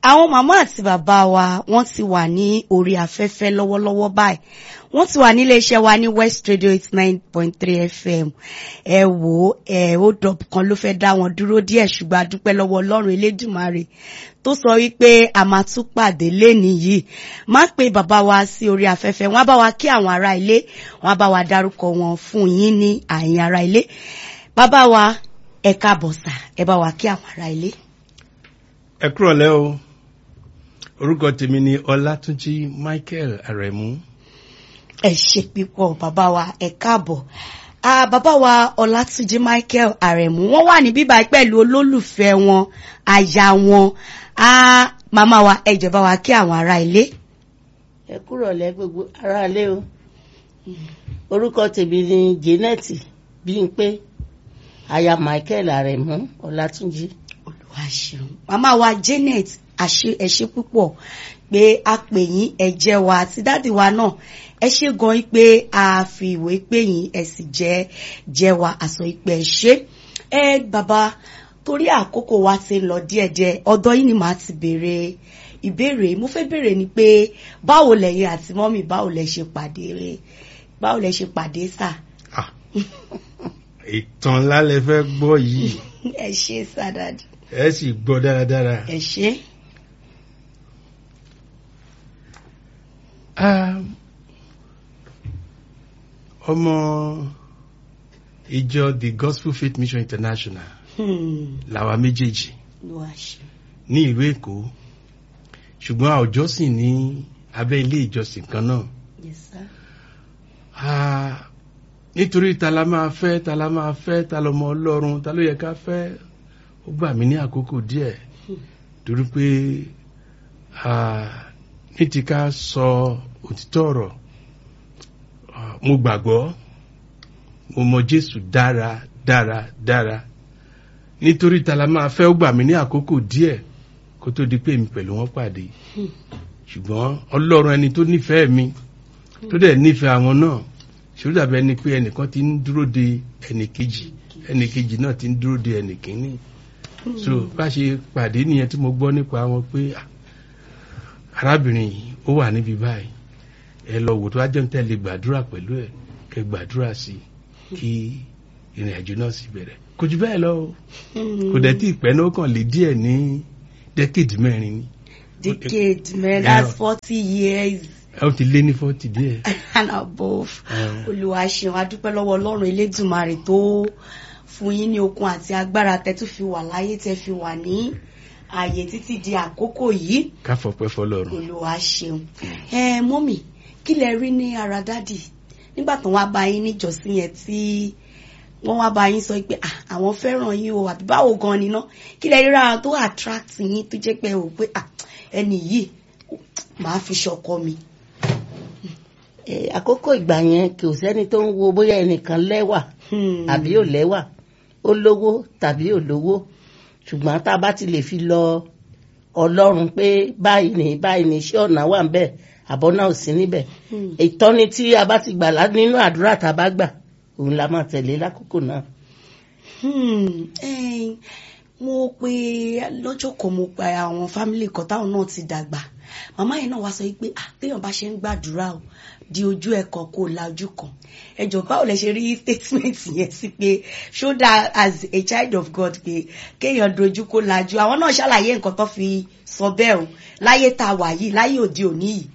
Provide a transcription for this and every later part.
àwọn màmá àti bàbá wa wọ́n ti wà ní orí afẹ́fẹ́ lọ́wọ́lọ́wọ́ báyìí wọ́n ti wà nílé iṣẹ́ wa ní West Radio eight nine point three FM ẹ wò ó ẹ ó dọ̀bù kan ló fẹ́ dá wọn dúró díẹ̀ ṣùgbọ́n a dúpẹ́ lọ́wọ́ Ọlọ́run Elédùmarè tó sọ wípé a máa tún pàdé lénìí yìí má pe bàbá wa sí orí afẹ́fẹ́ wọ́n á bá wa kí àwọn ará ilé wọ́n á bá wa dárúkọ wọn fún yín ní àyìn ará ilé bàbá wa ẹ káàbọ̀ sà ẹ bá wa kí àwọn ará ilé. ẹ kúrọ̀lẹ́ o orúkọ tèmi ni ọlátúnjí michael aremu. ẹ ṣe pípọ̀ bàbá wa ẹ káàbọ̀ ah, bàbá wa ọlátúnjí michael aremu wọ́n wà ní bíbá pẹ̀lú olólùfẹ́ wọn aya wọn ah, màmá wa ẹ jẹ́ bá wa kí àwọn ará ilé. ẹ kúrọ̀lẹ́ gbogbo aráalé o orúkọ tèmi ni janet bímpé aya michael aremu ọlátúnjí. olúwa ṣeun màmá wa janet àṣe ẹ ṣé púpọ̀ pé a pè yín ẹ jẹ́ wa àti dáàdì wa náà ẹ ṣé gan pé a fi ìwé pè yín ẹ sì jẹ́ jẹ́ wa àsọ ìpè ẹ ṣé ẹ bàbá torí àkókò wa ti ń lọ díẹ̀díẹ̀ ọ̀dọ̀ yín ni màá ti béèrè ìbéèrè mo fẹ́ béèrè ni pé báwo lẹ̀yin àti mọ́mì báwo lẹ ṣe pàdé báwo lẹ ṣe pàdé sà. Ah, ìtàn ńlá lẹ fẹ́ gbọ́ yìí ẹ ṣé sà dáàdì ẹ sì gbọ́ dáradára. ẹ ṣé. Um, ọmọ ìjọ the gospel faith mission international Hmm. làwa méjèèjì olúwa ṣeun. ní ìlú èkó ṣùgbọ́n a ò jọ́sìn ní abẹ́ ilé ìjọsìn kan náà Yes, sir. Ah, nítorí ta la máa fẹ́ ta la máa fẹ́ ta lọmọ ọlọ́run ta ló yẹ ká fẹ́ ó gbà mí ní àkókò díẹ̀ torí pé ah, ní ti ká sọ òtítọ́ ọ̀rọ̀ ah, mo gbàgbọ́ mo mọ Jésù dára dára dára nítorí ta la máa fẹ́ ó gbà mí ní àkókò díẹ̀ kó tó di pé èmi pẹ̀lú wọn pàdé ṣùgbọ́n ọlọ́run ẹni tó nífẹ̀ẹ́ mi tó dẹ̀ nífẹ̀ẹ́ àwọn náà ṣòro dàbí ẹni pé ẹnìkan ti ń dúró de ẹnìkejì ẹnìkejì náà ti ń dúró de ẹnìkíní so bá ṣe pàdé nìyẹn tí mo gbọ́ nípa wọn pé ah, arábìnrin yìí ó wà níbi báyìí ẹ lọ wò tó wá jẹun tẹ́lẹ̀ gbàdúrà pẹ̀lú ẹ̀ kẹ́ gbàdúrà sí i kí ìrìn àjò náà sì bẹ̀rẹ̀ kò jù bẹ́ẹ̀ lọ o kò dẹ̀ tí ìpẹ́ náà kàn lé díẹ̀ ní dẹ́kèdì mẹ́rin ni decade man Yeah. that's forty years ẹ ó ti lé ní fọ́tì díẹ̀. and above Yeah. olúwa ṣeun adúpẹ́ lọ́wọ́ ọlọ́run elédùnmarè tó fún yín ní okun àti agbára tẹ́ tún fi wà láyé tẹ́ fi wà ní ààyè títí di àkókò yìí ká fọpẹ́ fọ́lọ́run. olúwa ṣeun ẹ mọ́mì kí lẹ rí ní ara dádì nígbà tó wá bá yín níjọ́sìn yẹn tí wọ́n wá bá yín sọ pé "Ah, àwọn fẹ́ràn yín o àbí báwo gan ni ná kí lẹ rí rárá tó attract yín tó jẹ́ pé o pé "Ah, ẹni yìí màá fi ṣọkọ mi. Eh, àkókò ìgbà yẹn kò sẹ́ni tó ń wo bóyá ẹnìkan lẹ́wà Hmm. àbí ò lẹ́wà ó lówó tàbí ò lówó ṣùgbọ́n tá a bá ti lè fi lọ ọlọ́run pé báyìí ní báyìí ní iṣẹ́ ọ̀nà wà ń bẹ̀ àbọ̀ náà ò sí níbẹ̀ Hmm. ìtọ́ni tí a bá ti gbà lá- nínú àdúrà tá a bá gbà òun la máa tẹ̀lé lákòókò náà. Hmm, eh, mo pe lọ́jọ́ kan mo pe àwọn fámìlì kan táwọn náà ti dàgbà màmá yẹn náà wá sọ pé ah téèyàn bá ṣe ń gbàdúrà o di ojú ẹ̀kọ́ kó o la ojú kan ẹjọ́ báwo lẹ ṣe rí statement yẹn sí pé ṣódà as a child of God pé kéèyàn dojú kó lajú àwọn náà ṣàlàyé nǹkan tó fi sọ bẹ́ẹ̀ o láyé tá a wà yìí láyé òde òní yìí.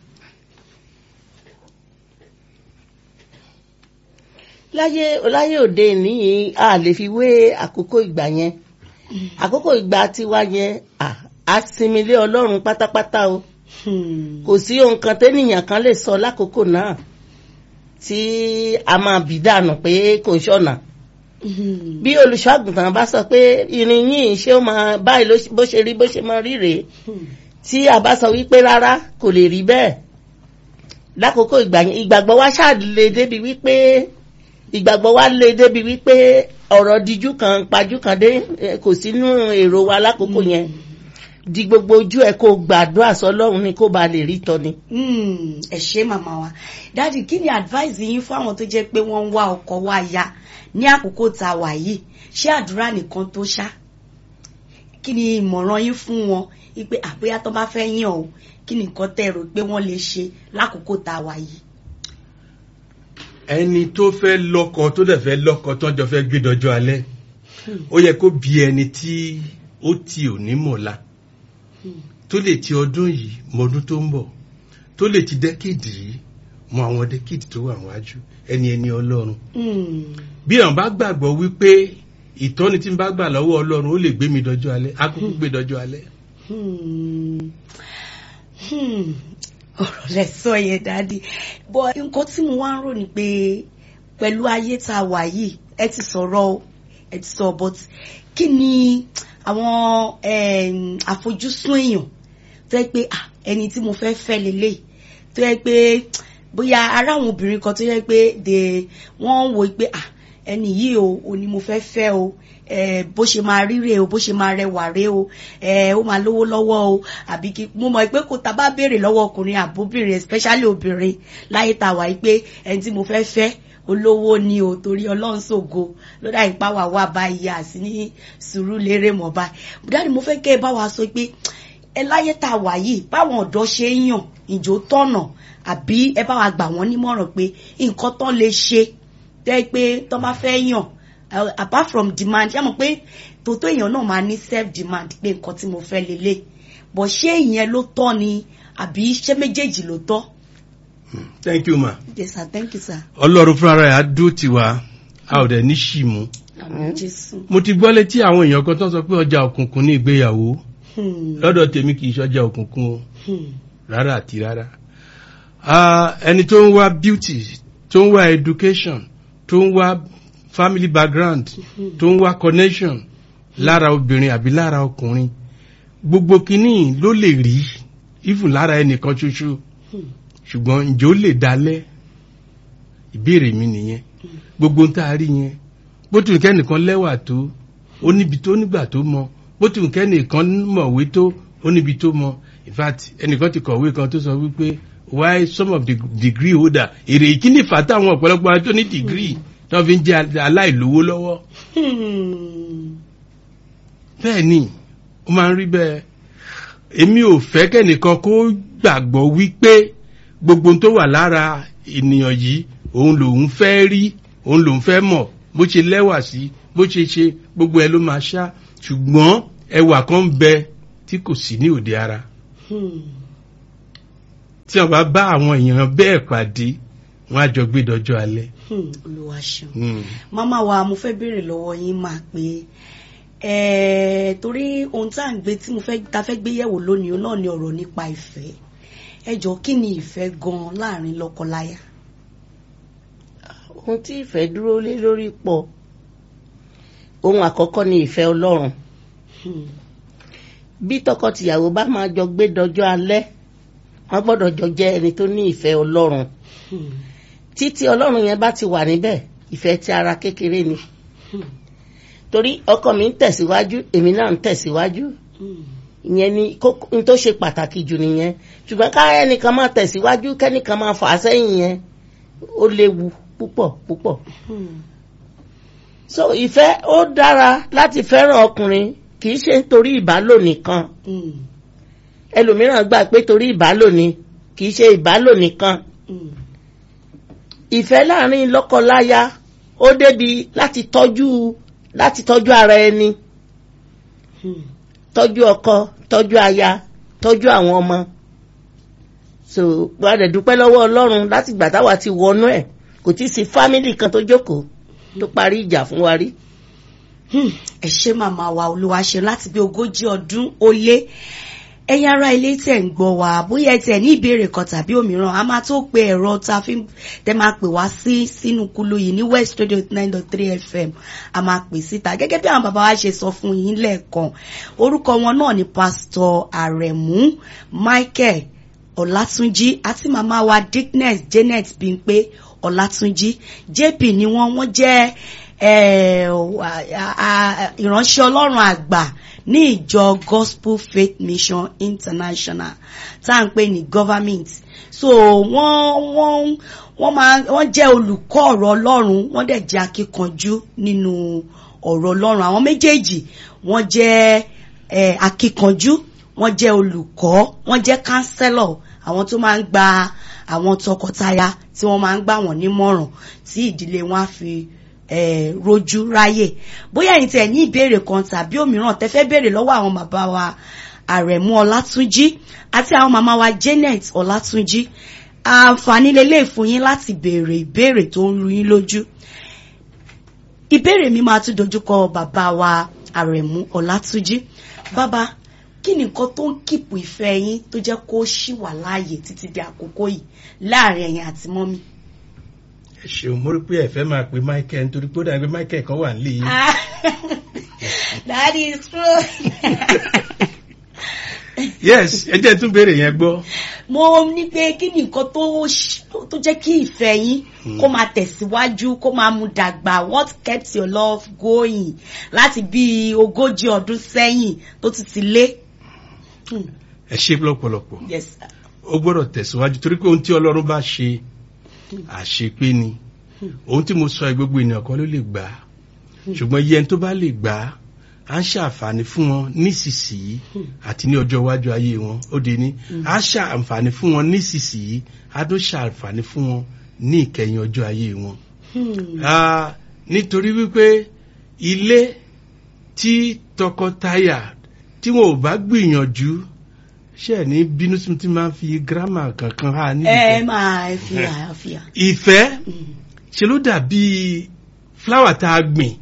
láyé láyé òde níyì a lè fi wé àkókò ìgbà yẹn àkókò ìgbà tiwa yẹn à, a sinmi lé ọlọ́run pátápátá o Hmm. kò sí ohun kan tẹ́nìyàn kan lè sọ lákòókò náà tí a máa bì dànù pé kò ṣọ̀nà Hmm. bí olùṣọ́àgùntàn bá sọ pé irin yìí ṣé ó máa báyìí ló ṣe- bó ṣe rí bó ṣe máa rí rèé Hmm. tí a bá sọ wípé rárá kò lè rí bẹ́ẹ̀ lákòókò ìgbà yẹn ìgbàgbọ́ wa ṣáà lè débi wípé ìgbàgbọ́ wa lè débi wípé ọ̀rọ̀ díjú kan pajú kan dé eh, kò sínú èrò wa lákòókò yẹn di gbogbo ojú ẹ kó gbàdúrà sọ́lọ́run ni kó ba lè rí tọ́ni. Mm, ẹ ṣé màmá wa dáàdì kí ni advice yín fún àwọn tó jẹ́ pé wọ́n ń wá ọkọ wá ya ní àkókò tá a wà yìí ṣé àdúrà nìkan tó ṣá kí ni ìmọ̀ràn yín fún wọn wípé àbóyá tó bá fẹ́ yàn o kí ni nǹkan tẹ́ rò pé wọ́n lè ṣe lákòókò tá a wà yìí. ẹni tó fẹ́ lọ́kọ tó dẹ̀ fẹ́ lọ́kọ tó jọ fẹ́ gbé dọjọ́ alẹ́ ó yẹ kó bí ẹni tí ó ti òní mọ̀la tó lè ti ọdún yìí mọ ọdún tó ń bọ̀ tó lè ti dẹ́kìdì yìí mọ àwọn dẹ́kìdì tó wà wájú ẹni ẹni ọlọ́run Hmm. bí àwọn bá gbàgbọ́ wípé ìtọ́ni tí ń bá gbà lọ́wọ́ ọlọ́run ó lè gbé mi dọjọ́ alẹ́ á kúkú gbé dọjọ́ alẹ́. Hmm. Hmm. ọ̀rọ̀ lẹ sọ yẹn dáadé bọ́ nǹkan tí mo wá ń rò ní pé pẹ̀lú ayé tá a wà yìí ẹ ti sọ̀rọ̀ o, ẹ ti sọ but kí ni àwọn em, àfojúsùn èèyàn tó yẹ pé ah, ẹni tí mo fẹ́ fẹ́ lélẹ̀ tó yẹ pé bóyá ara àwọn obìnrin kan tó yẹ pé de wọ́n ń wo pé ah, ẹni yìí o ò ní mo fẹ́ fẹ́ o eh, bó ṣe máa ríre o bó ṣe máa rẹwà rè o eh, ó máa lówó lọ́wọ́ o àbí kí mo mọ̀ pé kò tá a bá béèrè lọ́wọ́ ọkùnrin àbóbìnrin especially obìnrin láyé tá a wà yìí pé ẹni tí mo fẹ́ fẹ́ olówó ni o torí ọlọ́run ṣògo lọ́dà ìpá wà wà báyìí àti ní sùúrù lérè mọ́ báyìí dáàdi mo fẹ́ kẹ́ ẹ bá wa sọ pé ẹ láyé tá a wà yìí báwọn ọ̀dọ́ ṣe ń yàn ìjó tọ̀nà àbí ẹ bá wa gbà wọ́n nímọ̀ràn pé nǹkan tán lè ṣe tẹ́ pé tán bá fẹ́ yàn uh, apart from demand yá mọ̀ pé tòótọ́ èèyàn náà máa ní self demand pé nǹkan tí mo fẹ́ lélẹ̀ bọ̀ ṣé ìyẹn ló tọ́ ni àbí ṣé méjèèjì ló tọ́. thank you ma. yes sir thank you sir. ọlọ́run fúnra rẹ̀ á dó tiwa a ò dẹ̀ ní ṣì mú. àmín jésù. mo ti gbọ́ létí àwọn èèyàn kan tó sọ pé ọjà òkùnkùn ní ìgbéyàwó Hmm, lọ́dọ̀ tèmi kì í ṣọjà òkùnkùn o hmm, rárá àti rárá. Ah, ẹni tó ń wá beauty tó ń wá education tó ń wá family background tó ń wá connection lára obìnrin àbí lára ọkùnrin gbogbo kínní ló lè rí even lára ẹnìkan ṣoṣo hmm, ṣùgbọ́n ǹjẹ́ ó lè dalẹ̀ ìbéèrè mi nìyẹn gbogbo ń tá a rí yẹn bó tún kẹ́nìkan lẹ́wà tó ó níbi tó nígbà tó mọ bó tún kẹ́nìkan mọ̀wé tó ó níbi tó mọ in fact ẹnìkan ti kọ̀wé kan tó sọ wípé why some of the degree holder èrè ìkíni fàtà àwọn ọ̀pọ̀lọpọ̀ àwọn tó ní degree tí wọ́n fi ń jẹ́ aláìlówó lọ́wọ́ hmm. bẹ́ẹ̀ ni ó máa ń rí bẹ́ẹ̀ èmi ò fẹ́ kẹ́nìkan kó gbàgbọ́ wípé gbogbo ohun tó wà lára ènìyàn yìí òun lòun fẹ́ rí òun lòun fẹ́ mọ̀ bó ṣe lẹ́wà sí bó ṣe ṣe gbogbo ẹ ló máa ṣá ṣùgbọ́n ẹwà kan ń bẹ tí kò sí ní òde ara Hmm. tí wọ́n bá bá àwọn èèyàn bẹ́ẹ̀ pàdé wọ́n á jọ gbé dọjọ́ alẹ́. Hmm. olúwa ṣeun. Hmm. màmá wa mo fẹ́ béèrè lọ́wọ́ yín máa pé ẹ̀ẹ́ torí ohun tá à ń gbé tí mo fẹ́ ta fẹ́ gbé yẹ̀wò lónìí náà ni ọ̀rọ̀ nípa ìfẹ́ ẹ jọ kí ni ìfẹ́ gan láàrin lọ́kọláya. ohun tí ìfẹ́ dúró lé lórí pọ̀ ohun àkọ́kọ́ ni ìfẹ́ ọlọ́run Hmm. bí tọkọtìyàwó bá máa jọ gbé dọjọ́ alẹ́ wọ́n gbọ́dọ̀ jọ jẹ́ ẹni tó ní ìfẹ́ ọlọ́run Hmm. títí ọlọ́run yẹn bá ti wà níbẹ̀ ìfẹ́ ti ara kékeré ni Hmm. torí ọkọ mi ń tẹ̀síwájú èmi náà ń tẹ̀síwájú Hmm. ìyẹn ni kókó n tó ṣe pàtàkì jù nìyẹn ṣùgbọ́n ká ẹnìkan máa tẹ̀síwájú kẹ́nìkan máa fà á sẹ́yìn yẹn ó léwu púpọ̀ púpọ̀ Hmm. so ìfẹ́ ó dára láti fẹ́ràn ọkùnrin kì í ṣe nítorí ìbálò nìkan Hmm. ẹlòmíràn gbà pé torí ìbálò ni kì í ṣe ìbálò nìkan Hmm. ìfẹ́ láàrin lọ́kọláya ó débi láti tọ́jú láti tọ́jú ara ẹni Hmm. tọ́jú ọkọ tọ́jú aya tọ́jú àwọn ọmọ so gbọ́dọ̀ dúpẹ́ lọ́wọ́ ọlọ́run láti gbà táwa ti wọnú ẹ̀ kò tí ì sí fámìlì kan tó jókòó tó parí ìjà fún wa rí. Hmm. ẹ ṣé màmá wa olúwa ṣe láti bí ogójì ọdún ó lé ẹ̀yin ará ilé tẹ̀ ń gbọ́ wa bóyá ẹ tẹ̀ ní ìbéèrè kan tàbí òmíràn a máa tó pe ẹ̀rọ tá a fi ń- tẹ máa pè wá sí sínú kulu yìí ní west radio nine dot three fm a máa pè síta gẹ́gẹ́ bí àwọn bàbá wa ṣe sọ fún yín lẹ́ẹ̀kan orúkọ wọn náà ni pásítọ̀ àrẹ̀mú michael ọlátúnjí àti màmá wa dickness janet bímpé ọlátúnjí jp ni wọ́n wọ́n jẹ́ eh, wa- a- a- ìránṣẹ́ ọlọ́run àgbà ní ìjọ gospel faith mission international tá à ń pè ní government so wọ́n wọ́n wọ́n máa wọ́n jẹ́ olùkọ́ ọ̀rọ̀ ọlọ́run wọ́n dẹ̀ jẹ́ akíkanjú nínú ọ̀rọ̀ ọlọ́run àwọn méjèèjì wọ́n jẹ́ eh, akíkanjú wọ́n jẹ́ olùkọ́ wọ́n jẹ́ kánsẹ́lọ̀ àwọn tó máa ń gba àwọn tọkọtaya tí wọ́n máa ń gbà wọ́n nímọ̀ràn tí ìdílé wọn á fi eh, rojú ráyè bóyá ẹ̀yin tẹ́ ní ìbéèrè kan tàbí òmíràn tẹ́ fẹ́ béèrè lọ́wọ́ àwọn bàbá wa àrẹ̀mú ọlátúnjí àti àwọn màmá wa janet ọlátúnjí àǹfààní lélẹ̀ fún yín láti béèrè ìbéèrè tó ń ru yín lójú ìbéèrè mi máa tún dojúkọ bàbá wa àrẹ̀mú ọlátúnjí bàbá kí ni nǹkan tó ń kìpù ìfẹ́ yín tó jẹ́ kó ṣì wà láàyè títí di àkókò yìí láàrin ẹ̀yin àti mọ́mí. ẹ ṣeun mo rí pé ẹ fẹ́ máa pe michael nítorí pé ó dàbí pé michael kan wà nílé yìí. that is true. yes ẹ jẹ́ tún béèrè yẹn gbọ́. mo ní pé kí ni nǹkan tó ṣ- tó jẹ́ kí ìfẹ́ yín kó máa tẹ̀síwájú kó máa mú dàgbà what kept your love going láti bí ogójì ọdún sẹ́yìn tó ti ti lé. Hmm, ẹ ṣe lọ́pọ̀lọpọ̀ yes sir. ó gbọ́dọ̀ tẹ̀síwájú torí pé ohun tí ọlọ́run bá ṣe àṣepé ni ohun tí mo sọ ẹ gbogbo ènìyàn kan ló lè gbà á ṣùgbọ́n iye ẹni tó bá lè gbà á á ń ṣàǹfààní fún wọn nísinsìnyí àti ní ọjọ́ iwájú ayé wọn ó di ní á ṣàǹfààní fún wọn nísinsìnyí á tó ṣàǹfààní fún wọn ní ìkẹyìn ọjọ́ ayé wọn. Hmm, Ah, nítorí wípé ilé tí tọkọtaya tí wọn ò bá gbìyànjú ṣe ní bínú tí mo ti máa ń fi gírámà kankan há níbi ẹ kan. máa fi àyàfíà. ìfẹ́ ṣe ló dàbí fúláwà tá a gbìn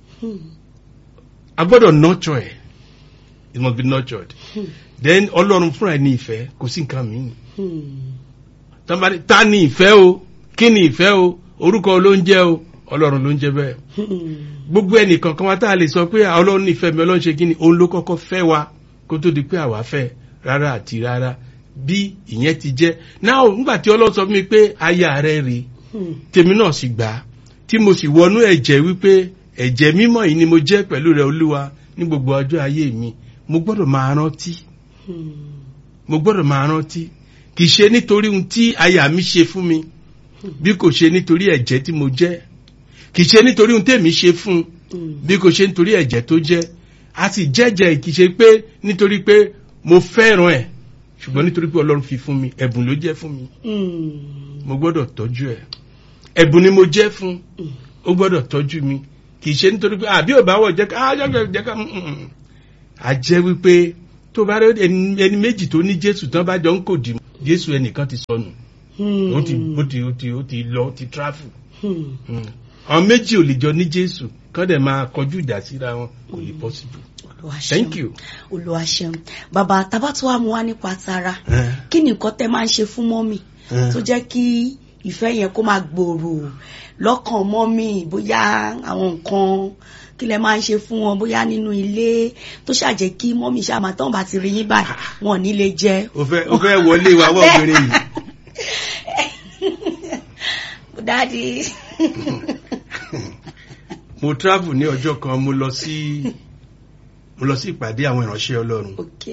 a gbọ́dọ̀ nurture ẹ̀ it must be nurtured then ọlọ́run fúnra ẹ̀ ní ìfẹ́ kò sí nǹkan mìíràn tọ́mọdé ta ni ìfẹ́ o kí ni ìfẹ́ o orúkọ ló ń jẹ́ o ọlọ́run ló ń jẹ́ bẹ́ẹ̀ gbogbo ẹnìkan kan wá tá a lè sọ pé ọlọ́run nífẹ̀ẹ́ mi ọlọ́run ṣe kí ni òun ló kọ́kọ́ fẹ́ wa kó tó di pé àwa fẹ́ rárá àti rárá bí ìyẹn ti jẹ́ náà nígbà tí ọlọ́run sọ fún mi pé aya rẹ rèé tèmi náà sì gbà á tí mo sì wọnú ẹ̀jẹ̀ wípé ẹ̀jẹ̀ mímọ́ yìí ni mo jẹ́ pẹ̀lú rẹ olúwa ní gbogbo ọjọ́ ayé mi mo gbọ́dọ̀ máa rántí mo gbọ́dọ̀ máa rántí kì í ṣe nítorí ohun tí aya mi ṣe fún mi bí kò ṣe nítorí ẹ̀jẹ̀ tí mo jẹ́ kì í ṣe nítorí ohun tèmi ṣe fún un bí kò ṣe nítorí ẹ̀jẹ̀ tó jẹ́ a sì jẹ́jẹ́ kì í ṣe pé nítorí pé mo fẹ́ràn ẹ̀ ṣùgbọ́n nítorí pé ọlọ́run fi fún mi ẹ̀bùn ló jẹ́ fún mi mo gbọ́dọ̀ tọ́jú ẹ̀ ẹ̀bùn ni mo jẹ́ fún ó gbọ́dọ̀ tọ́jú mi kì í ṣe nítorí pé àbí ò bá wọ̀ jẹ́ ká á jẹ́ jẹ́ ká mm, mm. a jẹ́ wípé tó bá rí ẹni ẹni méjì tó ní jésù tán bá jọ ń kò dì mọ́ jésù ẹnìkan ti sọnù ó ti ó ti ó ti ó ti lọ ó ti tráfù Mm. àwọn méjì ò lè jọ ní jésù kán dẹ̀ máa kọjú ìjà síra wọn kò lè possible thank you. olúwa ṣeun bàbá tabatu wa mú wa nípa tara Eh, kí ni nǹkan tẹ máa ń ṣe fún mọ́mì eh. tó jẹ́ kí ìfẹ́ yẹn kó máa gbòòrò lọ́kàn mọ́mì bóyá àwọn nǹkan kí lẹ máa ń ṣe fún wọn bóyá nínú ilé tó ṣàjẹ́ kí mọ́mì ṣáà máa tán bá ti rí yín báyìí wọn ò ní lè jẹ. o fẹ́ o fẹ́ wọlé wa wọ́n obìnrin yìí. dáàdi. mo travel ní ọjọ́ kan mo lọ sí mo lọ sí ìpàdé àwọn ìránṣẹ́ ọlọ́run ok.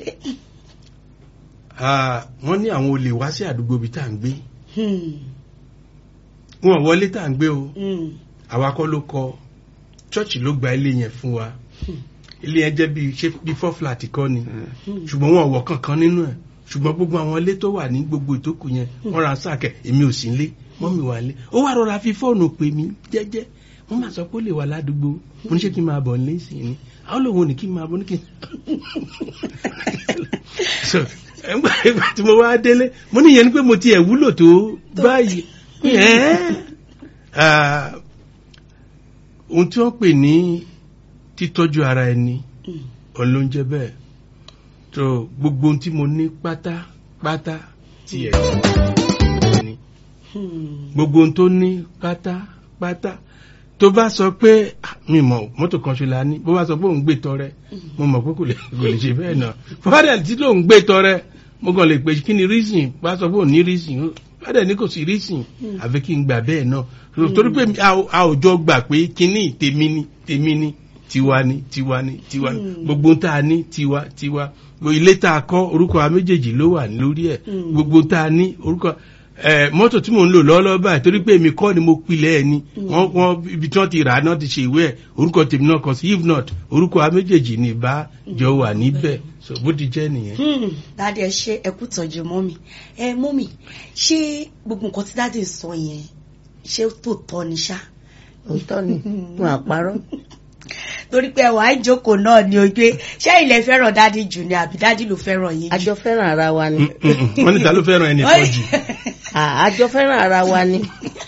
Ah, wọ́n ní àwọn olè wá sí àdúgbò ibi tá à ń gbé Hmm. wọn ò wọlé tá à ń gbé o Hmm. àwa kọ́ ló kọ́ chọ́ọ̀chì ló gba ilé yẹn fún wa ilé yẹn jẹ́ bí ṣé bí four flat kọ́ ni ṣùgbọ́n wọn ò wọ̀ kankan nínú ẹ̀ ṣùgbọ́n gbogbo àwọn ilé tó wà ní gbogbo ìtókù yẹn wọ́n ra sáàkẹ́ èmi ò sí nílé mọ́mì wà nílé ó wá rọra fi fóònù pè mí jẹ́jẹ́ wọ́n máa sọ pé ó lè wà ládùúgbò mo ní ṣé kí n máa bọ̀ nílé sí ni àwọn lòun ò ní kí n máa bọ̀ ní kí n. so ẹgbà ìgbà tí mo wá délé mo ní ìyẹn ni pé mo ti ẹ̀ wúlò tó báyìí ẹ́ẹ́ Ah, ohun tí wọ́n pè ní títọ́jú ara ẹni Hmm. òun ló ń jẹ́ bẹ́ẹ̀ tó gbogbo ohun tí mo ní pátápátá tí ẹ̀ ní Hmm. gbogbo ohun tó ní pátápátá tó bá sọ pé "Ah, mi mọ̀ mọ́tò kan ṣe la ní bó bá sọ pé òun gbé tọrẹ mo mọ̀ pé kò lè kò lè ṣe bẹ́ẹ̀ náà fọ́dà tí lòun gbé tọrẹ mo kàn lè pè kí ni reason bá sọ pé òun ní reason fọ́dà ní kò sí reason àfi kí n gbà bẹ́ẹ̀ náà torí pé a ò- a ò jọ gbà pé kíní tèmi ni tèmi ni tiwa ni tiwa ni tiwa ni Mm. gbogbo tá a ní tiwa tiwa gbogbo ilé tá a kọ́ orúkọ wa méjèèjì ló wà lórí ẹ̀ Mm. gbogbo tá a ní orúkọ ẹ mọ́tò tí mò ń lò lọ́wọ́lọ́wọ́ báyìí torí pé èmi kọ́ ni mo pilẹ̀ ẹ̀ ni wọ́n wọ́n ibi tí wọ́n ti rà á náà ti ṣe ìwé ẹ̀ orúkọ tèmi náà kọ sí if not orúkọ a méjèèjì ní ìbá jọ wà níbẹ̀ so bó ti jẹ́ nìyẹn. Hmm, dáadé ẹ ṣe ẹ kú tọ́jú mọ́mì ẹ mọ́mì ṣé gbogbo nǹkan tí dáadé sọ yẹn ṣé tó tọ́ ni ṣá òótọ́ ni wọn àparọ́ torí pé ẹwà ìjókòó náà ni ojú ṣé ilẹ̀ fẹ́ràn dáadé jù ni àbí dáadé ló fẹ́ràn yín jù. àjọ fẹ́ràn ara wa ni wọ́n ní ta ló fẹ́ràn ẹnì kan jù. Ah, àjọ fẹ́ràn ara wa ni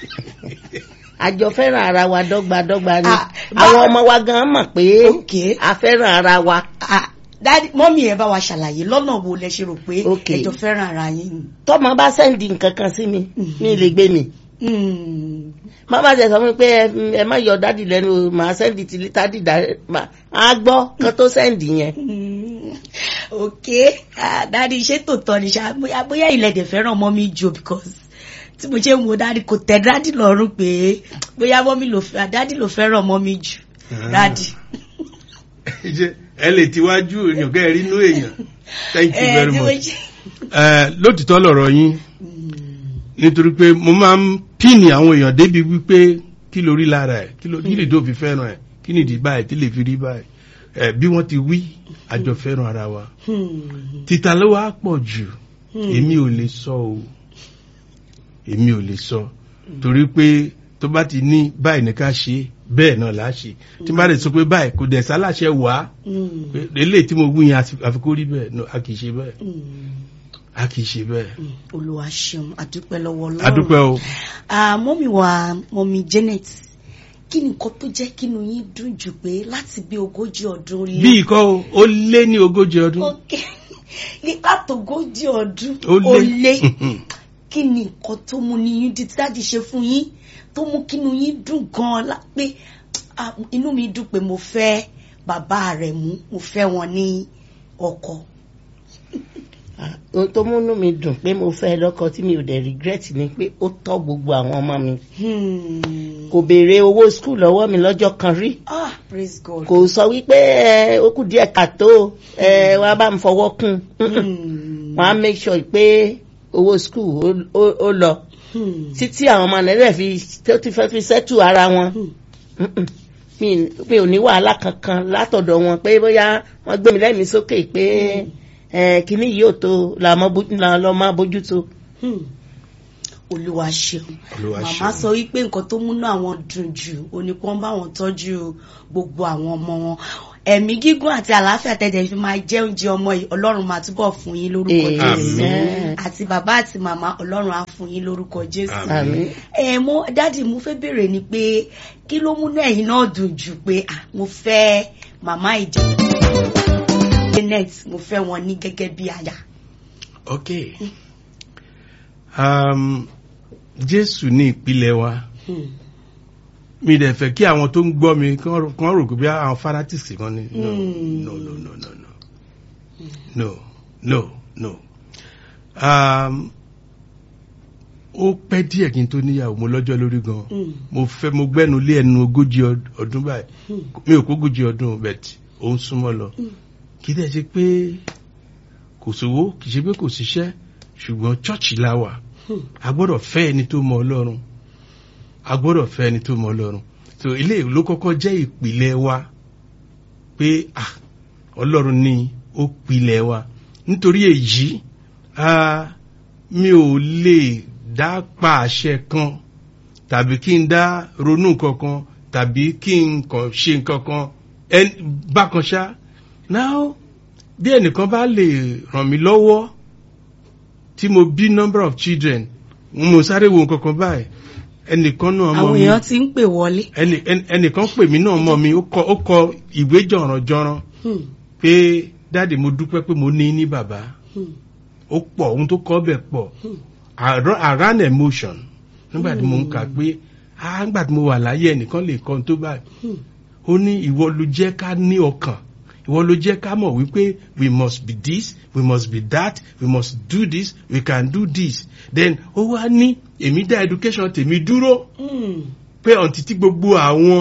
àjọ fẹ́ràn ara wa dọ́gbadọ́gba ni Ah, bá- àwọn ọmọ wa gan mọ̀ pé Okay. a fẹ́ràn ara wa Ah, dáadé mọ́mì ẹ bá wa ṣàlàyé lọ́nà wo lẹ ṣe rò pé Okay. ẹjọ́ fẹ́ràn ara yín ni. tọ́mọ bá sẹ́ndì nǹkan kan sí mi mi lè gbé mi Hmm, má bá ṣe sọ fún mi pé ẹ- ẹ má yọ dádì lẹ́nu o, màá sẹ́ndì tí dádì dá má- á gbọ́ kan tó sẹ́ndì yẹn hmm, ok Ah, dáadé ṣé tó tọ́ ni ṣá bóyá bóyá ilẹ̀ dẹ̀ fẹ́ràn mọ́mì jù because tí mo ṣe ń wo dáadé kò tẹ́ dáadé lọ́rùn pé bóyá mọ́mì ló fẹ́ dáadé ló fẹ́ràn mọ́mì jù dáadé. Ṣé ẹ lè tiwájú èèyàn kẹ́ ẹ rí inú èèyàn thank you Eh, very tí mo much. ṣe- Ẹ, lótìtọ́ lọ̀rọ̀ yín nítorí pé mo máa ń píìnì àwọn èèyàn débi wípé kí ló rí lára ẹ̀ kí ló kí lè dó fi fẹ́ràn ẹ̀ kí nìdí báyìí tí lè fi rí báyìí ẹ bí wọ́n ti wí àjọ fẹ́ràn ara wa Hmm, títa ló wá pọ̀ jù èmi ò lè sọ o èmi ò lè sọ torí pé tó bá ti ní báyìí ní ká ṣe bẹ́ẹ̀ náà là á ṣe tí n bá lè sọ pé báyìí kò dẹ̀ sálàṣẹ wá hmm, pé eléyìí tí mo wí yẹn àti- àfi kó rí bẹ́ẹ̀ no a kì í ṣe bẹ́ẹ̀ hmm. a kì í ṣe bẹ́ẹ̀ olúwa ṣeun àdúpẹ́ lọ́wọ́ ọlọ́run adúpẹ́ o. Ah, mọ́mí wa mọ́mí Janet kí ni nǹkan tó jẹ́ kínú yín dùn jù pé láti bí ogójì ọdún lé bí ikọ́ o ó lé ní ogójì ọdún Ok. ní látògójì ọdún Ó lé. ó lé kí ni nǹkan tó mú ní yín di tí dáàdì ṣe fún yín tó mú kínú yín dùn gan-an lá- pé ah, inú mi dùn pé mo fẹ́ bàbá rẹ̀ mú mo fẹ́ wọn ní ọkọ. Ah, ohun tó múnú mi dùn pé mo fẹ́ lọ́kọ tí mi ò dẹ̀ regret ni pé ó tọ́ gbogbo àwọn ọmọ mi Hmm. kò béèrè owó skul lọ́wọ́ mi lọ́jọ́ kan rí ah praise God. kò sọ wípé ẹ ó kù díẹ̀ kàtó ẹ wàá bá mi fọwọ́ kún Hmm. wọ́n á make sure pé owó skul ó- ó ó lọ Hmm. títí àwọn ọmọ nàìjíríà fi tó ti fẹ́ fi sẹ́tù ara wọn Hmm. Mm-mm. mi mi ò ní wàhálà kankan látọ̀dọ̀ wọn pé bóyá wọ́n gbé mi lẹ́mìí sókè pé ẹ kíní yìí ò tó la mọ́ bójú- la lọ́ máa bójú tó. Hmm. olúwa ṣeun Olúwa màmá ṣeun. sọ wípé nǹkan tó múnú àwọn dùn jù òní kí wọ́n bá wọn tọ́jú gbogbo àwọn ọmọ wọn ẹ̀mí gígùn àti àlàáfíà tẹ̀dẹ̀ fi máa jẹ oúnjẹ ọmọ yìí ọlọ́run máa túbọ̀ fún yín lórúkọ jésù Amen. àti bàbá àti màmá ọlọ́run á fún yín lórúkọ jésù Àmín. ẹ mo dádì mo fẹ́ béèrè ni pé kí ló múnú ẹ̀yin náà dùn jù pé ah mo fẹ́ màmá ìjọ janet mo fẹ́ wọn ní gẹ́gẹ́ bí aya. ok um, jésù ní ìpìlẹ̀ wa Hmm. mi dẹ̀ fẹ́ kí àwọn tó ń gbọ́ mi kán rò kán rò pé bí àwọn fanatics kan ni no Hmm. no no no no no no no no um, ó pẹ́ díẹ̀ kí n tó níyàwó mo lọ́jọ́ lórí gan Hmm. mo fẹ́ mo gbẹ́nu lé ẹnu ogójì ọd- ọdún báyìí Hmm. mi ò kógójì ọdún bẹ̀t ó ń súnmọ́ lọ Hmm. kì í dẹ̀ ṣe pé kò sówó kì í ṣe pé kò síṣẹ́ ṣùgbọ́n chọ́ọ̀chì la wà Hmm. a gbọ́dọ̀ fẹ́ ẹni tó mọ ọlọ́run a gbọ́dọ̀ fẹ́ ẹni tó mọ ọlọ́run so ilé ló kọ́kọ́ jẹ́ ìpìlẹ̀ wa pé ah ọlọ́run ni ó pilẹ̀ wa nítorí èyí ah, mi ò lè dá pa àṣẹ kan tàbí kí n dá ronú kankan tàbí kí n kàn ṣe nǹkan kan ẹn- bákan ṣá now bí ẹnìkan bá lè ràn mí lọ́wọ́ tí mo bí number of children mo sáré wo nǹkan kan báyìí ẹnìkan náà mọ àwọn mi èèyàn ti ń pè wọlé. ẹnì ẹnì- ẹnìkan pè mí náà mọ mi ó kọ ó kọ ìwé jọ̀rànjọ̀ràn Hmm. pé dáàdì mo dúpẹ́ pé mo ní ní bàbá Hmm. ó pọ̀ ohun tó kọ́ bẹ̀ pọ̀ I ran- I ran emotion nígbà tí mo ń kà pé ah nígbà tí mo wà láyé ẹnìkan lè kọ́ ohun tó báyìí Hmm. ó ní ìwọ ló jẹ́ ká ní ọkàn ìwọ ló jẹ́ ká mọ̀ wípé we must be this we must be that we must do this we can do this then ó wá ní èmi dá education tèmi dúró Hmm. pé ọ̀ntì tí gbogbo àwọn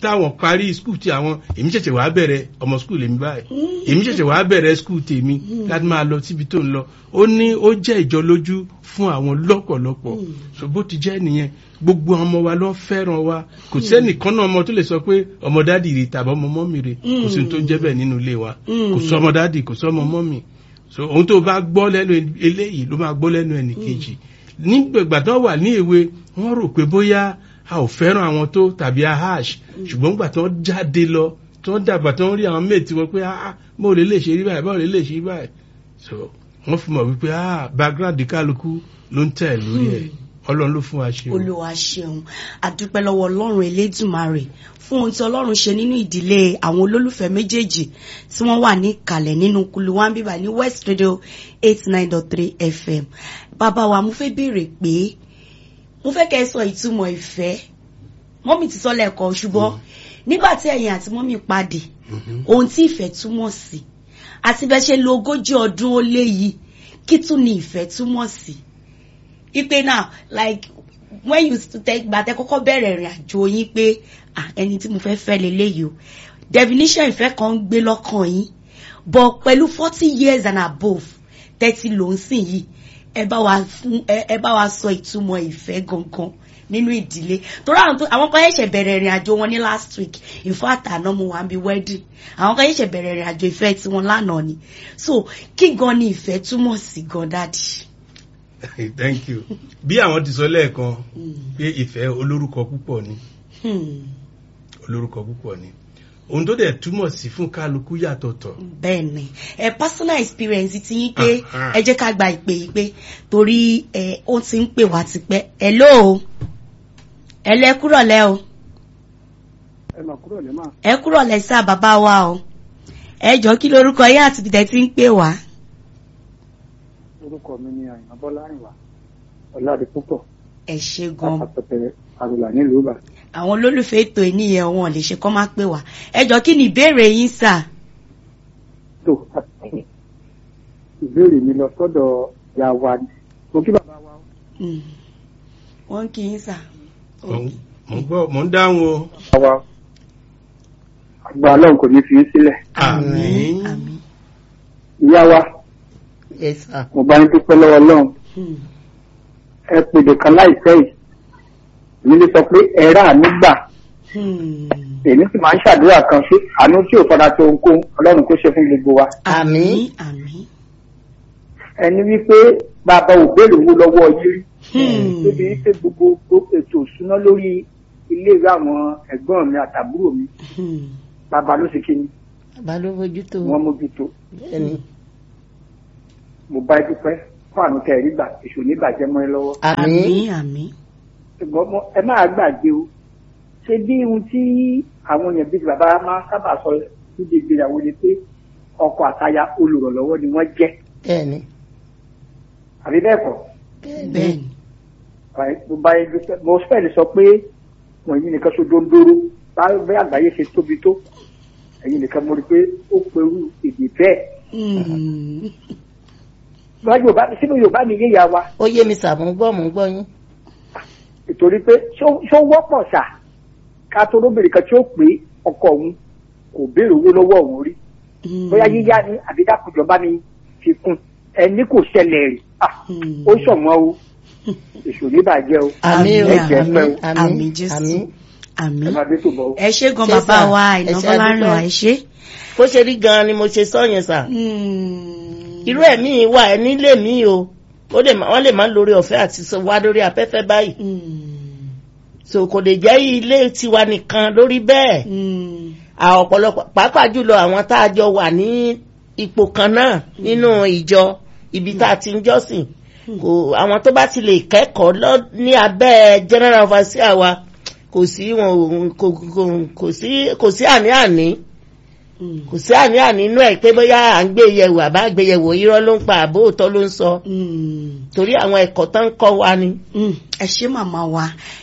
táwọn parí skul tí àwọn èmi ṣẹ̀ṣẹ̀ wàá bẹ̀rẹ̀ ọmọ skul èmi báyìí èmi ṣẹ̀ṣẹ̀ wàá bẹ̀rẹ̀ skul tèmi láti máa lọ síbi tó ń lọ ó ní ó jẹ́ ìjọlójú fún àwọn lọ́pọ̀lọpọ̀ so bó ti jẹ́ nìyẹn gbogbo ọmọ wa ló fẹ́ràn wa kò sẹ́nìkan náà ọmọ tó lè sọ pé ọmọ dádì rè tàbí ọmọ mọ́mì rè kò sí ohun tó ń jẹ́ bẹ́ẹ̀ nínú ilé wa kò sọ ọmọ dádì kò sọ ọmọ mọ́mì so ohun tó bá gbọ́ lẹ́nu eléyìí ló máa gbọ́ lẹ́nu ẹnì kejì nígbà tó wà ní èwe wọ́n rò pé bóyá a ò fẹ́ràn àwọn tó tàbí a hash ṣùgbọ́n gbà tó jáde lọ tó dàgbà tó ń rí àwọn méètì wọn pé ah báwo lè lè ṣe rí báyìí báwo lè lè ṣe rí báyìí so wọ́n fi mọ̀ wípé ah background kálukú ló ń tẹ̀ lórí ẹ̀ ọlọ́run ló fún wa ṣe o. olúwa ṣeun àdúpẹ́ lọ́wọ́ ọlọ́run elédùmarè fún ohun tí ọlọ́run ṣe nínú ìdílé àwọn olólùfẹ́ méjèèjì tí wọ́n wà ní ìkàlẹ̀ nínú kulu wa ń bíbà ní west radio eight nine dot three fm bàbá wa mo fẹ́ béèrè pé mo fẹ́ kẹ́ ẹ sọ ìtumọ̀ ìfẹ́ mọ́mì ti sọ lẹ́ẹ̀kan ṣùgbọ́n nígbà tí ẹ̀yin àti mọ́mì pàdé ohun tí ìfẹ́ túmọ̀ sí àti bẹ́ẹ̀ ṣe lo ogójì ọdún ó lé yìí kí tún ni ìfẹ́ túmọ̀ sí ipe now like when you tẹ gbàtẹ kọ́kọ́ bẹ̀rẹ̀ ìrìn àjò yín pé ah ẹni tí mo fẹ́ fẹ́ leléyìí o definition ìfẹ́ kan ń gbé lọ́kàn yín but pẹ̀lú forty years and above thirty ló ń sìn yìí ẹ bá wa fún ẹ bá wa sọ ìtumọ̀ ìfẹ́ gangan nínú ìdílé torí àwọn tó àwọn kan ṣẹ̀ṣẹ̀ bẹ̀rẹ̀ ìrìn àjò wọn ní last week in fact àná mo wà ń bí wedding àwọn kan ṣẹ̀ṣẹ̀ bẹ̀rẹ̀ ìrìn àjò ìfẹ́ tiwọn lánàá ni so kí gan ni ìfẹ́ túmọ̀ sí gan dáàdì. thank you bí àwọn ti sọ lẹ́ẹ̀kan pé ìfẹ́ olórúkọ púpọ̀ ni olórúkọ púpọ̀ ni ohun tó dẹ̀ túmọ̀ sí fún kálukú yàtọ̀tọ̀. bẹ́ẹ̀ni ẹ personal experience ti yín pé ẹ jẹ́ ká gba ìpè yìí pé torí ẹ ó ti ń pè wá tipẹ́ hello hello ẹ kúrọ̀ lẹ́ o. ẹ mà kúrọ̀ lẹ́ mà. ẹ kúrọ̀ lẹ́ sá bàbá wa o ẹ jọ kí lorúkọ yín àti bìtẹ́ ti ń pè wá. orúkọ mi ni àyìnbá bọ́lá àyìnbá ọ̀làdì púpọ̀. ẹ ṣe gan. àpapẹ̀tẹ̀ àrùlà nílùú ìbàdàn àwọn olólùfẹ́ ètò ìníyẹn wọn lè ṣe kọ́ máa pè wá ẹ jọ kí ni ìbéèrè yín sà. tó ìbéèrè mi lọ sọ́dọ̀ ìyá wa ni mo kí bàbá wa. wọ́n kì í sà. mo ń gbọ́ mo ń dáhùn o. àwa àgbà ọlọ́run kò ní fi í sílẹ̀. àmín. àmín. ìyá wa yes sir. mo bá ń dúpẹ́ lọ́wọ́ ọlọ́run ẹ pèdè kan láìpẹ́ yìí mi lè sọ pé ẹ̀rá àánú gbà èmi sì máa ń ṣàdúrà kan sí àánú tí ò fọdà tó ohunkóhun ọlọ́run kó ṣe fún gbogbo wa. àmín àmín. ẹni wípé bàbá ò béèrè owó lọ́wọ́ yín rí níbi wípé gbogbo ètò ìṣúná lórí iléèwé àwọn ẹ̀gbọ́n mi àtàbúrò mi bàbá ló ṣe kí ni bàbá ló fojú tó wọ́n mójútó ẹni. mo bá ẹ dúpẹ́ fún àánú tẹ̀ rí gbà èṣù níbàjẹ́ mọ́ ẹ lọ́wọ́. àmín àmín. ṣùgbọ́n mo- ẹ máa gbàgbé o ṣé bí ohun tí àwọn èèyàn bíi bàbá máa ń sábà sọ níbi ìgbéyàwó ni pé ọkọ àtaya olùrànlọ́wọ́ ni wọ́n jẹ́ bẹ́ẹ̀ni àbí bẹ́ẹ̀ kọ́ bẹ́ẹ̀ni. mo bá yẹn dúpẹ́ mo fẹ́ lè sọ pé wọ́n yìí nìkan so dóńdóró báyọ̀ bẹ́ẹ̀ àgbáyé ṣe tóbi tó ẹ̀yin nìkan mo rí i pé ó perú èdè bẹ́ẹ̀ Mm. bá Yorùbá sínú Yorùbá mi yé ìyá wa ó yé mi sà mò ń gbọ́ mò ń gbọ́ yín. nítorí pé ṣó ṣó wọ́pọ̀ ṣá ká tó lóbìnrin kan tí ó pé ọkọ òun kò béèrè owó lọ́wọ́ òun rí Mm. bóyá yíyá ni àbí dákùjọba ni fi kún ẹni kò ṣẹlẹ̀ rí Ah, Mm. ó ṣọ̀wọ́n o èṣù ní bàjẹ́ o àmín o ẹ jẹ́ àmín pẹ́ o Àmín àmín Jésù. àmín. ẹ àmín. máa dé tó bọ̀ o. ẹ ṣé gan Ṣé bàbá sà? wa Ẹ ṣé ìnáwó àdúpẹ́. ẹ ṣé. bó ṣe rí gan-an ni mo ṣe sọ yẹn sà. Mm. irú ẹ̀mí wà ẹ nílé mi o ó lè má wọ́n lè má lórí ọ̀fẹ́ àti sọ wá lórí afẹ́fẹ́ báyìí Mm. so kò lè jẹ́ ilé tiwa nìkan lórí bẹ́ẹ̀ Mm. àwọn ọ̀pọ̀lọpọ̀ pàápàá jùlọ àwọn tá a jọ wà ní ipò kan náà nínú ìjọ ibi tá a ti ń jọ́sìn kò àwọn tó bá ti lè kẹ́kọ̀ọ́ lọ ní abẹ́ general overseer wa kò sí wọn ò- kò kò- kò sí kò sí àní-àní Mm. kò sí àní-àní inú ẹ̀ pé bóyá à ń gbé yẹ̀wò àbá gbé yẹ̀wò irọ́ ló ń pa àbó òótọ́ ló ń sọ Mm. torí àwọn ẹ̀kọ́ tó ń kọ́ wa ni. Mm. ẹ ṣé màmá wa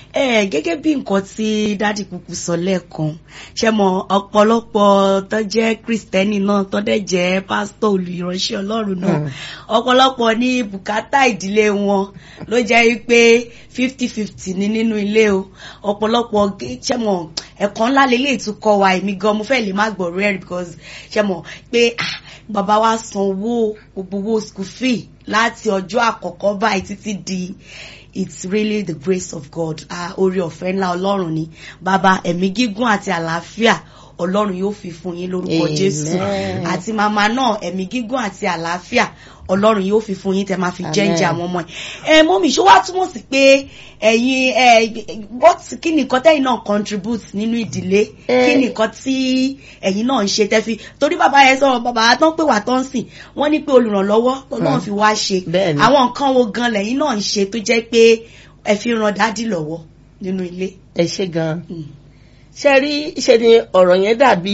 ẹ gẹ́gẹ́ bí nǹkan tí dádì kúkú sọ lẹ́ẹ̀kan ṣe mọ̀ ọ̀pọ̀lọpọ̀ tó jẹ́ kristẹni náà tó dẹ̀ jẹ́ pásítọ̀ olùránṣẹ́ Ọlọ́run náà ọ̀pọ̀lọpọ̀ ní bùkátà ìdílé wọn ló jẹ́ wípé fifty fifty ní nínú ilé o ọ̀pọ̀lọpọ̀ ṣe mọ̀ ẹ̀kọ́ ńlá lélẹ̀ ìtúkọ̀ wa èmi gan mo fẹ́ lè má gbọ́ rẹ̀ because ṣe mọ̀ pé ah, bàbá wa san owó gbogbo owó school fee láti ọjọ́ àkọ́kọ́ báyìí títí di it's really the grace of God ah, orí ọ̀fẹ́ ńlá Ọlọ́run ni bàbá ẹ̀mí gígùn àti àlàáfíà Ọlọ́run yóò fi fún yín lórúkọ Amen. Jésù àti màmá náà ẹ̀mí gígùn àti àlàáfíà Ọlọ́run yóò fi fún yín tẹ́ máa fi jẹ́ǹjẹ́ Amen. àwọn ọmọ ẹ̀ ẹ mọ́mí ṣó wá túmọ̀ sí pé ẹ̀yin ẹ what kí ni nǹkan tẹ́yin náà contribute nínú ìdílé Eh. kí ni nǹkan tí ẹ̀yin náà ń ṣe tẹ́ fi torí bàbá yẹn sọ̀rọ̀ bàbá tó ń pè wá tó ń sìn wọ́n ní pé olùrànlọ́wọ́ Ọlọ́run fi wá ṣe Bẹ́ẹ̀ni. àwọn nǹkan wo gan lẹ́yìn náà ń ṣe tó jẹ́ pé ẹ fi ran dádì lọ́wọ́ nínú ilé. ẹ ṣe gan Mm. ṣe rí ṣe ni ọ̀rọ̀ yẹn dàbí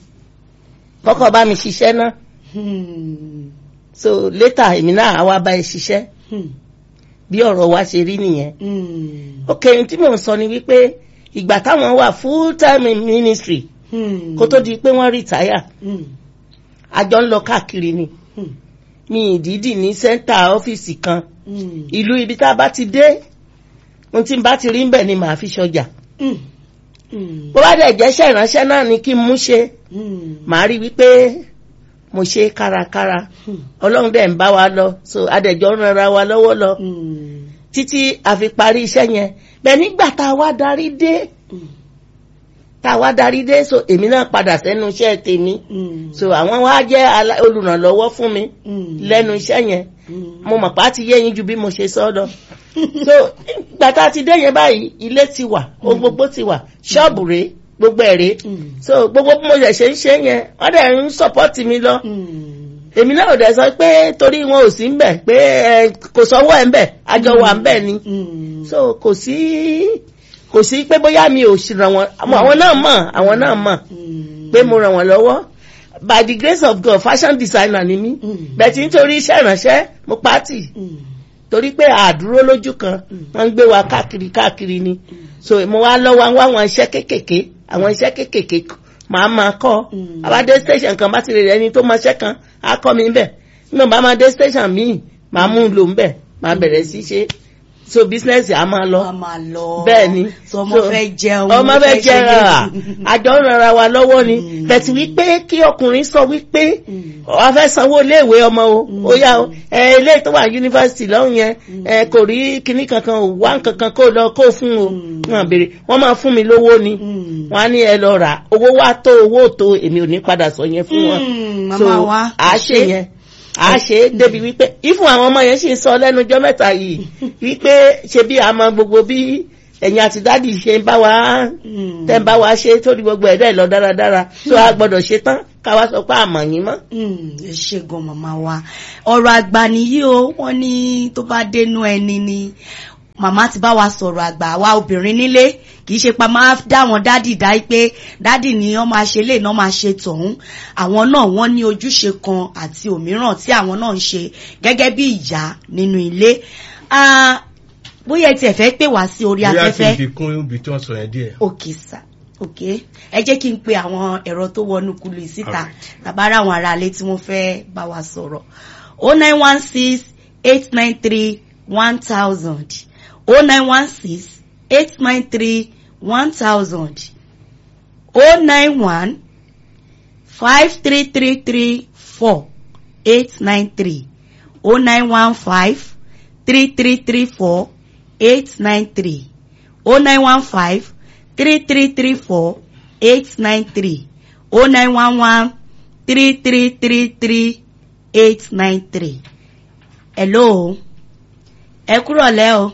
kọ́kọ́ bá mi ṣiṣẹ́ náà Hmm. so later èmi náà á wá bá ẹ ṣiṣẹ́ Hmm. bí ọ̀rọ̀ wa ṣe rí nìyẹn Hmm. ok ohun tí mò ń sọ ni wípé ìgbà táwọn wà full time in ministry Hmm. kó tó di pé wọ́n retire Hmm. àjọ ń lọ káàkiri ni Hmm. mi ìdídì ní sẹ́ńtà ọ́fíìsì kan Hmm. ìlú ibi tá a bá ti dé ohun tí n bá ti rí ń bẹ̀ ni màá fi ṣọjà Hmm. Hmm. bó bá dẹ̀ jẹ́ṣẹ́ ìránṣẹ́ náà ni kí n mú ṣe Hmm. màá rí wípé mo ṣe kárakára Hmm. ọlọ́run dẹ̀ ń bá wa lọ so adẹ̀jọ́ ń ranra wa lọ́wọ́ lọ Hmm. títí a fi parí iṣẹ́ yẹn bẹ́ẹ̀ nígbà tá a wá darí dé Hmm. tá a wá darí dé so èmi náà padà sẹ́nu iṣẹ́ tèmi Hmm. so àwọn wá jẹ́ alá- olùrànlọ́wọ́ fún mi Hmm. lẹ́nu iṣẹ́ yẹn Hmm. mo mọ̀ pá ti yé yín ju bí mo ṣe sọ lọ so ìgbà tá a ti dé yẹn báyìí ilé ti wà ohun gbogbo ti wà ṣọ́ọ̀bù rèé gbogbo ẹ̀ rèé Hmm. so gbogbo bí mo ṣẹ̀ ṣe ń ṣe yẹn wọ́n dẹ̀ ń sọ́pọ́tì mi lọ Hmm. èmi náà ò dẹ̀ sọ pé torí wọn ò sí ń bẹ̀ pé ẹ, kò sọ́wọ́ ẹ̀ ń bẹ̀ àjọ wà ń bẹ̀ ni Hmm. so kò sí kò sí pé bóyá mi ò sì ràn wọ́n àmọ́ àwọn náà mọ̀ àwọn náà mọ̀ Hmm. pé mo ràn wọ́n lọ́wọ́ by the grace of God fashion designer ni mí Mm. bẹ̀tì nítorí iṣẹ́ ìránṣẹ́ mo pàtì Hmm. torí pé àdúró lójú kan wọ́n ń gbé wa káàkiri káàkiri ni so mo wá lọ́wọ́ wá àwọn iṣẹ́ kéékèèké àwọn iṣẹ́ kéékèèké màá máa kọ́ Mm. àbádé station kan bá ti rè ẹni tó máa ṣẹ́ kan á kọ́ mi bẹ̀ nígbà bá máa dé station míì màá mú un lò ń bẹ̀ màá bẹ̀rẹ̀ sí ṣe so business á máa lọ a máa lọ. bẹ́ẹ̀ ni so ọmọ So, fẹ́ jẹun. ọmọ fẹ́ ṣe jẹun lé- à àjọ ń ranra wa lọ́wọ́ ni Mm. bẹ̀tì wípé kí ọkùnrin sọ wípé Mm. wàá fẹ́ sanwó iléèwé ọmọ o Mm. ó yá o ẹ ilé tó wà yunifásitì lọ́hùn yẹn ẹ kò rí kinní kankan ò wá kankan kó lọ kó fún o Mm. wọn béèrè wọn máa fún mi lówó ni Mm. wọn á ní ẹ lọ rà owó wá tó owó tó èmi ò ní padà sọ yẹn fún wọn Mm, so màmá wa. à á ṣe yẹn à á ṣe é débi wípé ìfún àwọn ọmọ yẹn sì ń sọ lẹ́nu ọjọ́ mẹ́ta yìí wípé ṣe bí àmọ́ gbogbo bí ẹ̀yin àti dádì ṣe ń bá wa Mm. tẹ́ ń bá wa ṣe torí gbogbo ẹ̀dá ẹ̀ lọ dáradára tó a gbọ́dọ̀ ṣe tán ká wá sọ pé àmọ̀ yín mọ́. Mm, ẹ ṣe gan màmá wa ọ̀rọ̀ àgbà nìyí o wọ́n ní tó bá dénú ẹni ni màmá ti bá wa sọ̀rọ̀ àgbà wa obìnrin nílé kì í ṣe pa máa dá wọn dádì dá pé dádì ni wọ́n máa ṣe lè náà máa ṣe tọ̀hún àwọn náà wọ́n ní ojúṣe kan àti òmíràn tí àwọn náà ń ṣe gẹ́gẹ́ bí ìyá nínú ilé Ah, bóyá ẹ tiẹ̀ fẹ́ pè wá sí orí bóyá kí afẹ́fẹ́ n fi kún ibi tí wọ́n sọ yẹn díẹ̀. òkè sà òkè ẹ jẹ́ kí n pe àwọn ẹ̀rọ tó wọnú kulu yìí síta Alright. tàbára àwọn ará ilé tí wọ́n fẹ́ bá wa sọ̀rọ̀ o nine one six eight nine three one thousand o nine one six eight nine three one thousand o nine one five three three three four eight nine three o nine one five three three three four eight nine three o nine one five three three three four eight nine three o nine one one three three three three eight nine three. hello ẹ kúrọ̀lẹ́ o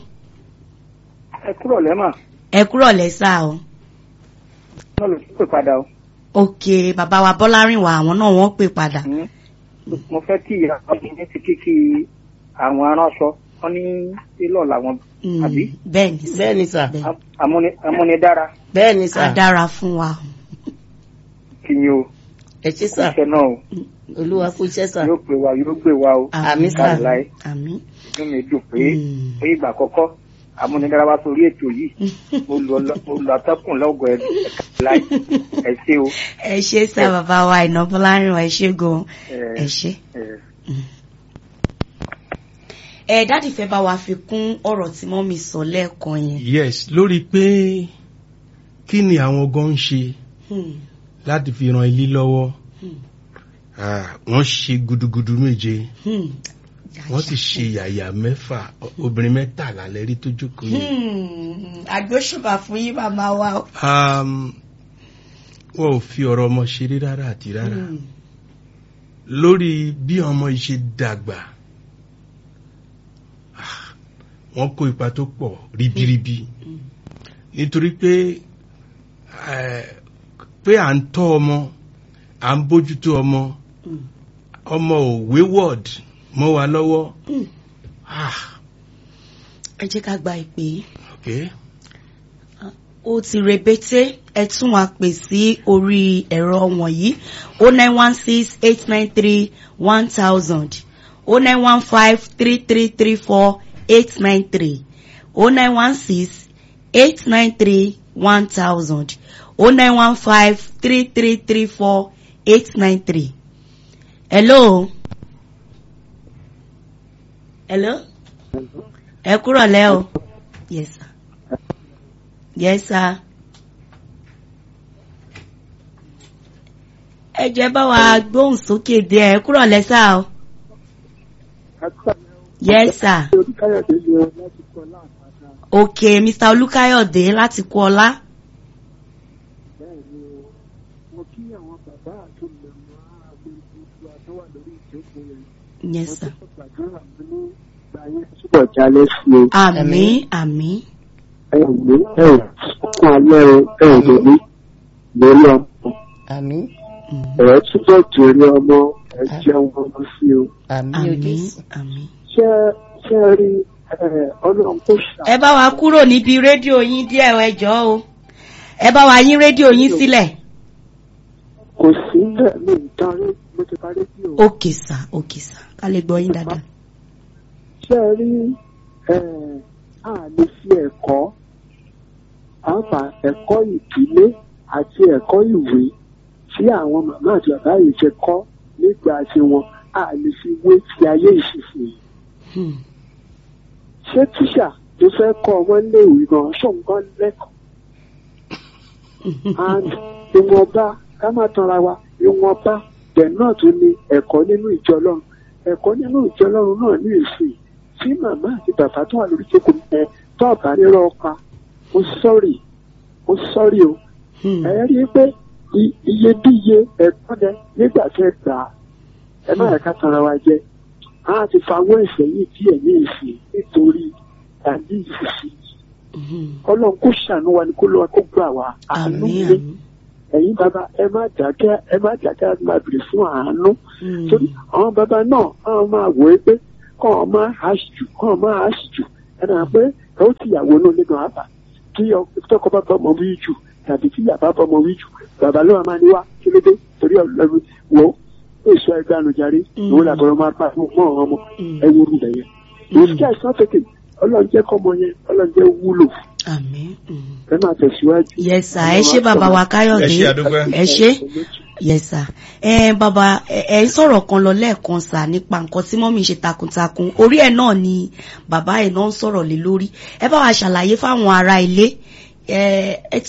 ẹ kúrò lẹ́mà ẹ kúrọ̀lẹ́ sá o náà ló pè padà o. ok bàbá wa bọ́lárìnwá àwọn náà wọ́n pè padà. Mm. mo fẹ́ kí ìyá ọkùnrin ní ti kíkí àwọn aránṣọ wọn ní sílọ̀ làwọn Mm, àbí bẹ́ẹ̀ ni sá bẹ́ẹ̀ ni sà bẹ́ẹ̀ Am- amúni- amúnidára bẹ́ẹ̀ ni sà á dára fún wa. kí ni o ẹ ṣe sà iṣẹ́ náà o olúwa kú iṣẹ́ sà yóò pè wá yóò gbé wa o Àmín sà. láì àmín. inú mi dùn pé Mm. pé ìgbà àkọ́kọ́ amúnidára sórí ètò yìí mo lọ mo lọ atọ́kùn lọ́gọ̀ ẹ̀ láì ẹ ṣé o. ẹ ṣé sá bàbá wa Àìná Bọ́lárìn ẹ ṣé gan ẹ ṣé. ẹ ẹ dáàdì fẹ́ bá wa fi kún ọ̀rọ̀ tí mọ́mí sọ lẹ́ẹ̀kan yẹn. yes lórí pé kí ni àwọn gan ń ṣe Hmm, láti fi ran ilé lọ́wọ́ hmm, Ah, wọ́n ṣe gudugudu méje hmm. wọ́n sì ṣe yàyà mẹ́fà obìnrin mẹ́tàlá lẹ́rí tó jókòó yẹn. Hmm, àgbóṣùbà fún yín màmá wa. o. Um, wọn ò fi ọ̀rọ̀ ọmọ ṣeré rárá àti rárá Hmm, lórí bí ọmọ yìí ṣe dàgbà ah, wọ́n kó ipa tó pọ̀ ríbíríbí hmm, nítorí pé eh, pé à ń tọ́ ọmọ à ń bójútó ọmọ hmm, ọmọ ò wayward mọ́ wa lọ́wọ́ hmm. ah, ẹ jẹ́ ká gba ìpè yìí. okay. ó ti rebete ẹ tún wá pè sí orí ẹ̀rọ wọ̀nyí o nine one six eight nine three one thousand o nine one five three three three four eight nine three o nine one six eight nine three one thousand o nine one five three three three four eight nine three. hello. hello. ẹ kúrọ̀ lẹ́ o. yes sir. Yes, sir. Ẹ jẹ́ bá wa gbóhùn sókè díẹ̀ ẹ kúrò lẹ́sà o. Yes, sir. Okay, Mr. Olúkáyọ̀dé láti kú ọlá. Yes, sir. Túbọ̀ jalè sí o. Àmín, àmín. Ẹ ò ní ẹ ò fún alẹ́ o, ẹ ò lè ní lórí ọmọ. àmì Mm. Ẹ túbọ̀ jèrè ọmọ, ẹ jẹun ọmọ sí o. àmì Àmín, ojúṣe àmín. Ṣé ṣé ẹ rí ẹ, ọlọ́run kò ṣà. Ẹ bá wa kúrò níbi rédíò yín díẹ̀ ẹ jọ̀ọ́ o. Ẹ bá wa yín rédíò yín sílẹ̀. Kò sí bẹ́ẹ̀ mi ìdarí mo ti parí bí o. Okay, sir. Okay, sir. Ká lè gbọ́ yín dáadáa. Ṣé ẹ rí ẹ, a lè fi ẹ̀kọ́ àpà ẹ̀kọ́ ìdílé àti ẹ̀kọ́ ìwé tí àwọn màmá àti bàbá yìí ṣe kọ́ nígbà tí wọn a lè fi wé ti ayé ìsinsìnyí. Hmm. ṣé tíṣà tó fẹ́ kọ́ ọmọ léèwé gan ṣòǹgàn lẹ́kọ̀ọ́ and ìwọ̀nba ká má tanra wa ìwọ̀nba bẹ́ẹ̀ náà tún ní ẹ̀kọ́ nínú ìjọ ọlọ́run ẹ̀kọ́ nínú ìjọ ọlọ́run náà ní ìsìn tí màmá àti bàbá tó wà lórí jókòó ẹ tó ọ̀bà nírọ̀ ọpa ó sọ́ọ̀rì ó sọ́ọ̀rì o Hmm. ẹ rí i pé i- iyebíye ẹ̀kọ́ dẹ nígbà tẹ́ gbà á ẹ má yẹ ká tanra wa jẹ á ti fawọ́ ẹ̀sẹ̀ yìí díẹ̀ ní ìsìn nítorí àbí ìsìn Hmm. ọlọ́run kó ṣàánú wa ni kó lọ́wọ́ kó gbà wá àánú Àmín, lé àmín. ẹ̀yin bàbá ẹ má dákẹ́ ẹ má dákẹ́ láti máa bèrè fún àánú Hmm. torí àwọn bàbá náà àwọn máa wò ó pé kọ́ ọ máa hàṣì jù kọ́ ọ máa hàṣì jù ẹ náà pé ẹ ó ti yàwó náà lẹ́nu àbá kí ọ- tọkọ bá bọ́ ọmọ wí jù tàbí kí yàbá bọ́ ọmọ wí jù bàbá ló máa ní wá kí ló dé torí ọlọ́run wò ó èso ẹgbẹ́ ànújáre Mm. ìwé làbọ̀rọ̀ máa pa fún mọ́ ọmọ Mm. ẹ wúrú bẹ̀yẹn ìṣe àìsàn tètè ọlọ́run jẹ́ kọ́mọ yẹn ọlọ́run jẹ́ wúlò Àmín. Hmm. ẹ máa tẹ̀síwájú. Yes, sir. Ẹ ṣé bàbá wa Káyọ̀dé. Ẹ ṣé, àdúpẹ́. Ẹ ṣé. Yes, sir. Ẹ bàbá ẹ ẹ ń sọ̀rọ̀ kan lọ lẹ́ẹ̀kan sà nípa nǹkan tí mọ́mí ṣe takuntakun. Orí ẹ̀ náà ni bàbá ẹ̀ náà ń sọ̀rọ̀ lé lórí. Ẹ bá wa ṣàlàyé fáwọn ará ilé. Ẹ ẹ